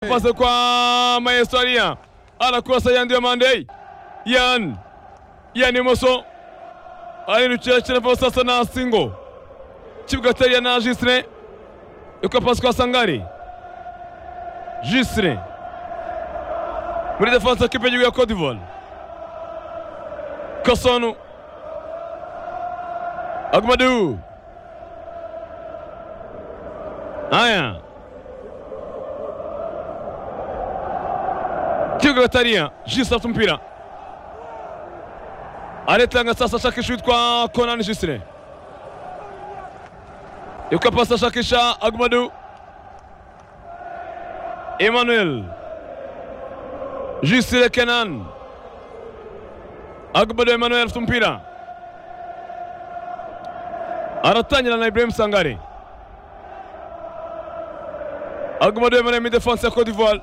Pasa kwa Mayestoria anakosa Yan Diomandey. Yan Yan imoso ayirukiye kirava sasa na singo kibuga ateruye na Jisire ikapasi kwa Sangare Jisire muri defense ekipe y'igihugu ya Cote d'Ivoire Kasonu Agmadu haya kibuga bataria jisire afite umupira aretanga sasa ashakisha uwitwa konani jisire yuko pasi ashakisha agumadu emmanuel jisire kenan agumadu emmanuel afite umupira aratangira na ibrahim sangare agumadu emmanuel mu defense ya cote d'ivoire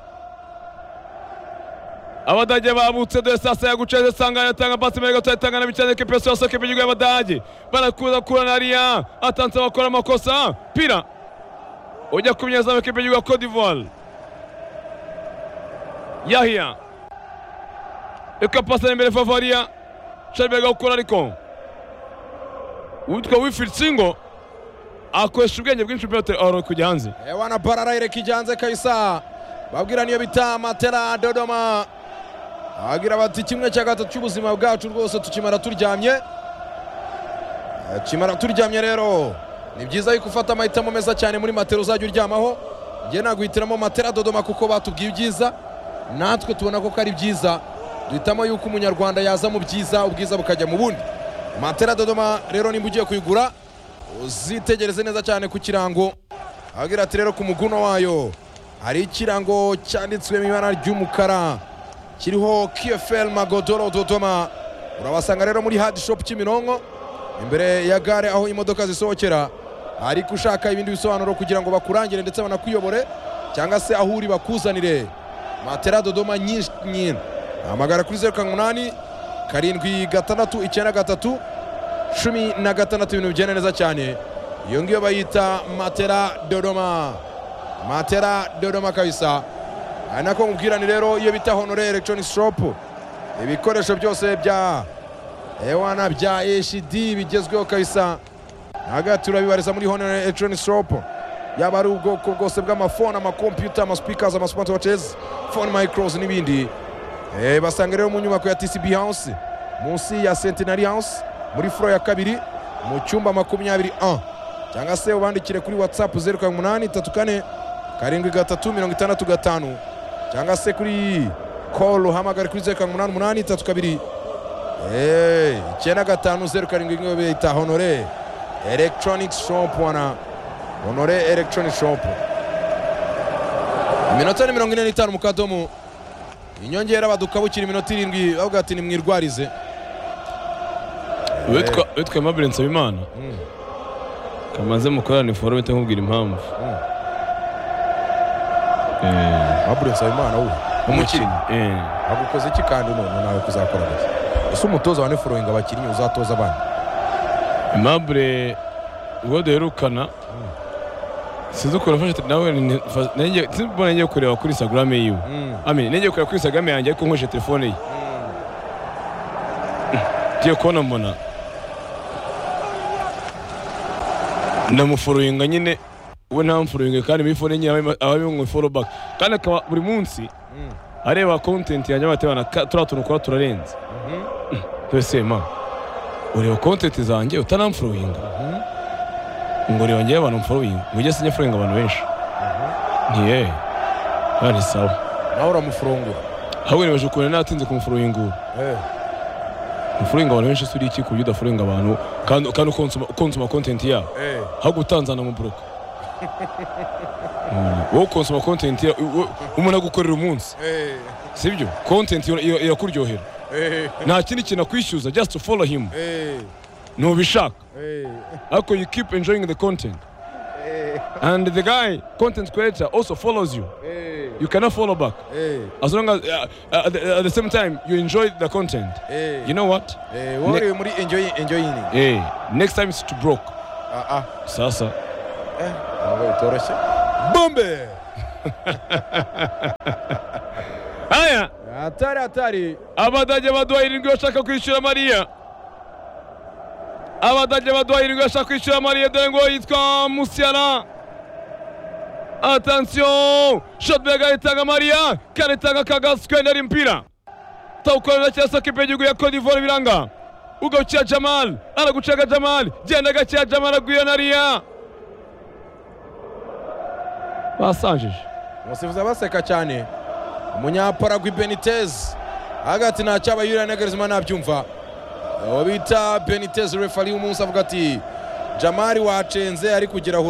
abadage babutse dore sasa yaguceze sanga yatanga pasi mbere gato yatanga na bicane ekipe yose yose ekipe y'igihugu y'abadage barakuza kura na riya atanze bakora amakosa pira ujya ku munyezamu ekipe y'igihugu ya Cote d'Ivoire Yahya ikapasa imbere Favaria Sharberga gukora ariko uwitwa Wilfried Singo akoresha ubwenge bwinshi umupira oro kujya hanze Ewana Barara irekijanze Kaisa babwira niyo bita Matera Dodoma agira bati kimwe cya gatatu cy'ubuzima bwacu rwose tukimara turyamye Eh, kimara turyamye rero ni byiza yuko ufata amahitamo meza cyane muri matera uzajya uryamaho njye naguhitiramo matera Dodoma kuko batubwiye ibyiza natwe tubona ko ari byiza duhitamo yuko umunyarwanda yaza mu byiza ubwiza bukajya mu bundi matera Dodoma rero nimba ugiye kuyigura uzitegereze neza cyane ku kirango agira ati rero ku muguno wayo hari ikirango cyanditswe mu ibara ry'umukara kiriho KFL Magodoro Dodoma urabasanga rero muri hard shop Kimironko imbere ya gare aho imodoka zisohokera ariko ushaka ibindi bisobanuro kugira ngo bakurangire ndetse banakuyobore cyangwa se aho uri bakuzanire matera Dodoma nyinshi nyine hamagara kuri zeru karindwi umunani karindwi gatandatu icyenda gatatu cumi na gatandatu ibintu bigenda neza cyane iyo ngiyo bayita matera Dodoma matera dodoma kabisa ari nako mubwirane rero iyo bita honore electronic shop ibikoresho byose bya ewana bya hd bigezweho kabisa hagati urabibariza muri honore electronic shop yaba ari ubwoko bwose bw'amafone amakompiyuta amaspeakers amasmartwatches phone micros n'ibindi Eh, basanga rero mu nyubako ya tcb house munsi ya centenary house muri furo ya kabiri mu cyumba makumyabiri 1 cyangwa se ubandikire kuri whatsapp zeru karindwi umunani tatu kane karindwi gatatu mirongo itandatu gatanu cyangwa se kuri call uhamagare kuri zeru karindwi umunani umunani tatu kabiri Eh, icyenda gatanu zeru karindwi ingo bita honore electronic shop wana honore electronic shop iminota ni mirongo ine n'itanu mu kadomo inyongera badukabukira iminota irindwi bavuga ati nimwirwarize witwa witwa Aimable Nsabimana Mm. kamaze mukorana forume ite nkubwira impamvu Mm. Eh, abure nsabimana we umukinnyi eh, agukoze iki kandi none nawe kuzakora gusa ese umutoza wa nefuroyinga abakinnyi uzatoza abandi Aimable ubwo duherukana sinzi ukuntu afashe te- nawe ni- fa- nanjye- sinzi mbona ngiye kureba kuri Instagram yiwe Ami nenge kureba kuri Instagram yanjye ariko nkoresheje telefone ye ngiye kubona mbona ndamuforuinga nyine we ntamforuinga kandi muri fone nyine aba- aba ari mu follow back kandi akaba buri munsi Mm. areba content yanjye abateye bana "Ka- turiya tuntu ukora turarenze twese ma ureba content zanjye utanamforuinga ngo ureba ngewe abantu mforuinga ngo ujye sinya foruinga abantu benshi ntiye kandi sawa nawe uramufurungura ahubwo nibaje ukuntu natinze kumuforuinga ubu Eh. ufuringa abantu benshi suri iki ku buryo udafuringa abantu kandi kandi ukonsoma ukonsoma content yabo Eh. aho gutanzana mu buroko Mm, wowe ukonsoma content ya- wo- umuntu agukorera umunsi Eh. sibyo content ira- ira- irakuryohera Eh. nta kindi kintu akwishyuza just to follow him Eh. ntubishaka Eh. ariko you keep enjoying the content and the guy content creator also follows you Eh. you cannot follow back Eh. as long as uh, at, the, at the same time you enjoy the content Eh. you know what Eh, wowe uri muri enjoy enjoying hey next time it's to broke ah ah sasa ntabwo bitoroshye bombe haya atari atari abadage baduha irindwi bashaka kwishyura mariya abadage baduha irindwi bashaka kwishyura mariya dore ngo yitwa musiyana atansiyo shotbeg aritanga mariya karitanga kagasikwenera impira tawukorera cyasa kipe y'igihugu ya cote d'ivoire biranga ugawukira jamal aragucaga jamal genda gakeya jamal agwira na riya basanjije umusifuzi abaseka cyane umunyaparagwi benitez hagati nta cyaba yuriya ntagerezima ntabyumva uwo bita benitez refari y'umunsi avuga ati jamari wacenze ari kugera aho